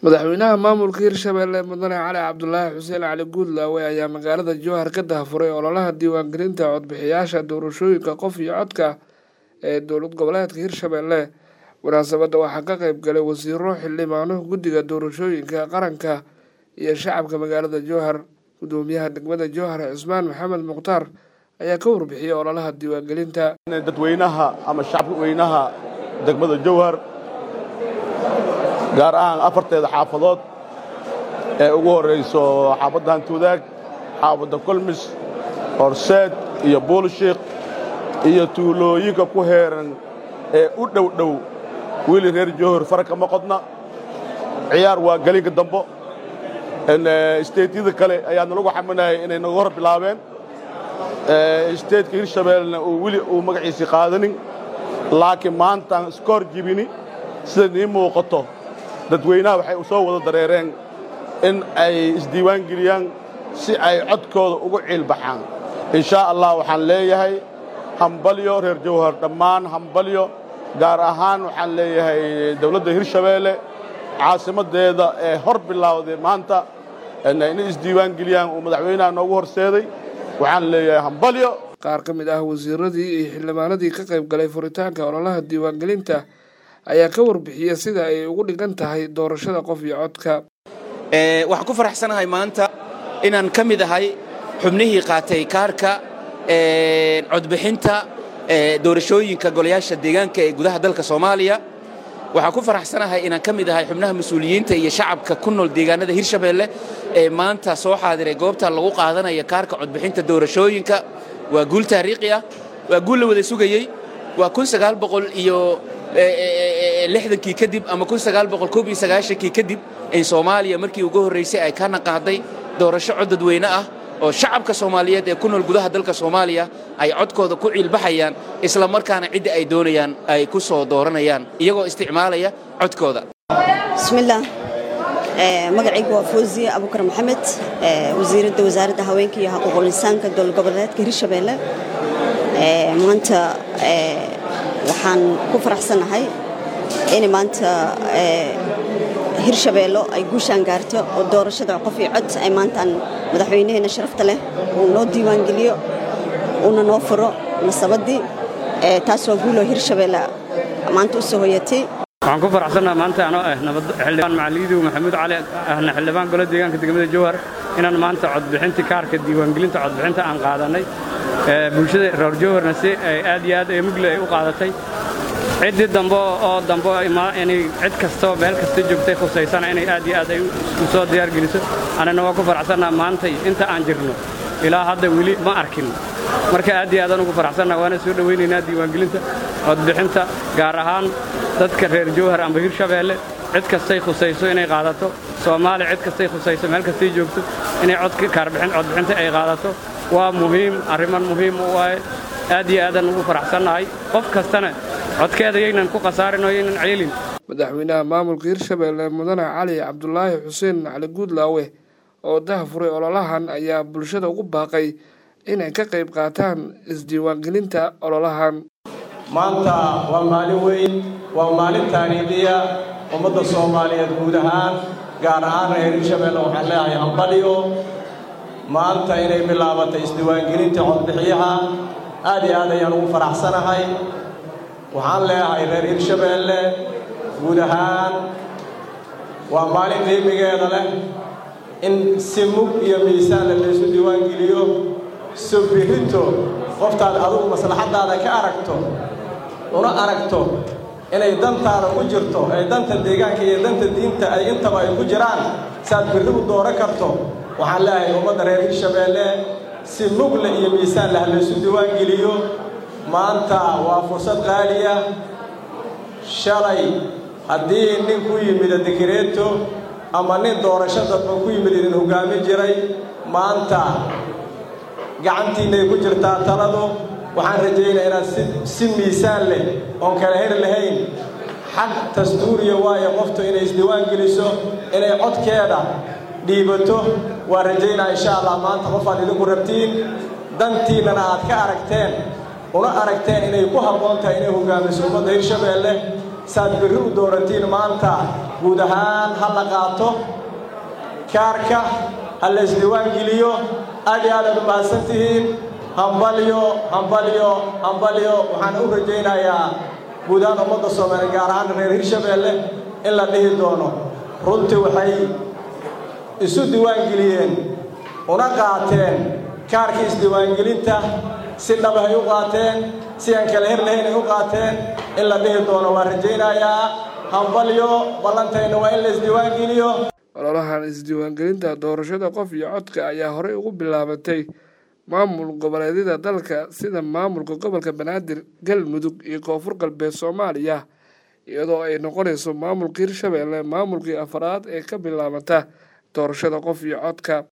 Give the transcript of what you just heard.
madaxweynaha maamulka hirshabelle mudane cali cabdulaahi xuseen cali guudlaawe ayaa magaalada jowhar ka daahfuray ololaha diiwaangelinta codbixiyaasha doorashooyinka qof iyo codka ee dowlad goboleedka hirshabelle munaasabadda waxaa ka qeyb galay wasiiro xildhibaano guddiga doorashooyinka qaranka iyo shacabka magaalada jowhar gudoomiyaha degmada jowhar cismaan maxamed mukhtaar ayaa ka warbixiyey ololaha diiwaangelinta dadweynaha ama shacabka weynaha degmada jowhar gaar ahaan afarteeda xaafadood ee ugu horrayso xaafadda hantuudaag xaafadda kolmis horseed iyo buulshiik iyo tuulooyinka ku heeran ee u dhow dhow wiili reer jowhar fara kama qodna ciyaar waa gelinka dambo isteetyada kale ayaana lagu xaminayay inay naga hor bilaabeen isteedka hirshabeellena uu weli uu magaciisii qaadanin laakiin maantaan iska hor jibini sida nii muuqato dadweynaha waxay u soo wada dareereen in ay isdiiwaan geliyaan si ay codkooda ugu ciilbaxaan inshaa allah waxaan leeyahay hambalyo reer jawhar dhammaan hambalyo gaar ahaan waxaan leeyahay dawladda hirshabeelle caasimaddeeda ee hor bilowday maanta inay isdiiwaan geliyaan uu madaxweynaha noogu horseeday waxaan leeyahay hambalyo qaar ka mid ah wasiiradii iyo xildhibaanadii ka qayb galay furitaanka ololaha diiwaangelinta ayaa ka warbixiyey sida ay ugu dhigan tahay doorashada qof iyo codka waxaan ku faraxsanahay maanta inaan ka mid ahay xubnihii qaatay kaarka codbixinta doorashooyinka golayaasha deegaanka ee gudaha dalka soomaaliya waxaan ku faraxsanahay inaan ka mid ahay xubnaha mas-uuliyiinta iyo shacabka ku nool deegaanada hirshabeelle ee maanta soo xaadiray goobta lagu qaadanaya kaarka codbixinta doorashooyinka waa guul taariikhi ah waa guul la wada sugayey waa iyo lixdankii kadib ama kii kadib in soomaaliya markii ugu horraysay ay ka naqaaday doorasho cod dadweyne ah oo shacabka soomaaliyeed ee ku nool gudaha dalka soomaaliya ay codkooda ku ciilbaxayaan isla markaana cidda ay doonayaan ay ku soo dooranayaan iyagoo isticmaalaya codkooda bismillaah magacaygu waa fawziye abukar maxamed wasiiradda wasaaradda haweenka iyo xuquuqul insaanka dowlad goboleedka hirshabeelle maanta waxaan ku faraxsanahay in maanta hirshabeello ay guushaan gaarto oo doorashada qof iyo cod ay maantaan madaxweynaheena sharafta leh uu noo diiwaangeliyo uuna noo furo nasabaddii taas waa guuloo hirshabeelle maanta u soo hoyatay waxaan ku faraxsannaha maanta anoo ah xildhibaan macaliidow maxamuud cali ahna xildhibaan golo deegaanka degmada jowhar inaan maanta codbixintii kaarka diiwaangelinta codbixinta aan qaadanay bulshada reer jowharna si ay aad iyo aad ee mugle ay u qaadatay ciddii dambe oo dambe inay cid kastoo meel kasta joogtay khusaysana inay aad iyo aad ay u soo diyaargeliso annana waa ku faraxsannaha maantay inta aan jirno ilaa hadda weli ma arkin marka aad iyo aadaan ugu faraxsannaha waana soo dhowaynaynaa diiwaangelinta codbixinta gaar ahaan dadka reer jowhar amba hirshabeelle cid kastay khusayso inay qaadato soomaaliya cid kastay khusayso meel kastay joogto inay codbixinta ay qaadato waa muhiim arriman muhiim u waaye aad iyo aadaan ugu faraxsannahay qof kastana codkeeda yaynan ku khasaarin oo yaynan ceelin madaxweynaha maamulka hirshabeelle mudane cali cabdulaahi xuseen cali guudlaawe oo daahfuray ololahan ayaa bulshada ugu baaqay inay ka qayb qaataan isdiiwaangelinta ololahan maanta waa maalin weyn waa maalin taariikhiya ummadda soomaaliyeed guud ahaan gaar ahaan reer hirshabeelle waxaan leeyahay hambalyo maanta inay bilaabatay isdiiwaangelinta codbixiyaha aad iyo aad ayaan ugu faraxsanahay waxaan leeyahay reer hirshabeelle guud ahaan waa maalin qiimigeeda leh in si mug iyo miisaanle laysu diiwaangeliyo so birrito qoftaad adugu maslaxaddaada ka aragto una aragto inay dantaada ku jirto ee danta deegaanka iyo danta diinta ay intaba ay ku jiraan saaad birri u dooran karto waxaan leeyahay ummadda reer hirshabeelle si mugle iyo miisaan leh laysu diiwaangeliyo maanta waa fursad qaaliya shalay haddii nin ku yimid dikireeto ama nin doorasho dadba ku yimid idin hoggaami jiray maanta gacantiinnay ku jirtaa taladu waxaan rajaynaa inaad si miisaan leh oon kala heri lahayn xaq dastuuriya waayo qoftu inay isdiiwaan geliso inay codkeeda dhiibato waan rajaynaa insha allah maanta qofaad idinku rabtiin dantiinnana aad ka aragteen una aragteen inay ku habboon tahay inay hoggaamiso ummadda hirshabeelle saad berri u dooratiin maanta guud ahaan ha la qaato kaarka ha la isdiiwaan geliyo aad iyo aadaad u mahadsan tihiin hambalyo hambalyo hambalyo waxaan u rajaynayaa guud ahaan ummadda soomaaliya gaar ahaan reer hirshabeelle in la dhihi doono runtii waxay isu diiwaangeliyeen una qaateen kaarkii isdiiwaangelinta si dhabahay u qaateen si aan kala her lahayn ay u qaateen in la dhihi doono waan rajaynayaa hambalyo ballantayna waa in la isdiiwaangeliyo ololahan isdiiwaangelinta doorashada qof iyo codka ayaa horey ugu bilaabatay maamul goboleedyada dalka sida maamulka gobolka banaadir galmudug iyo koonfur galbeed soomaaliya iyadoo ay noqonayso maamulka hirshabeelle maamulkii afaraad ee ka bilaabata doorashada qof iyo codka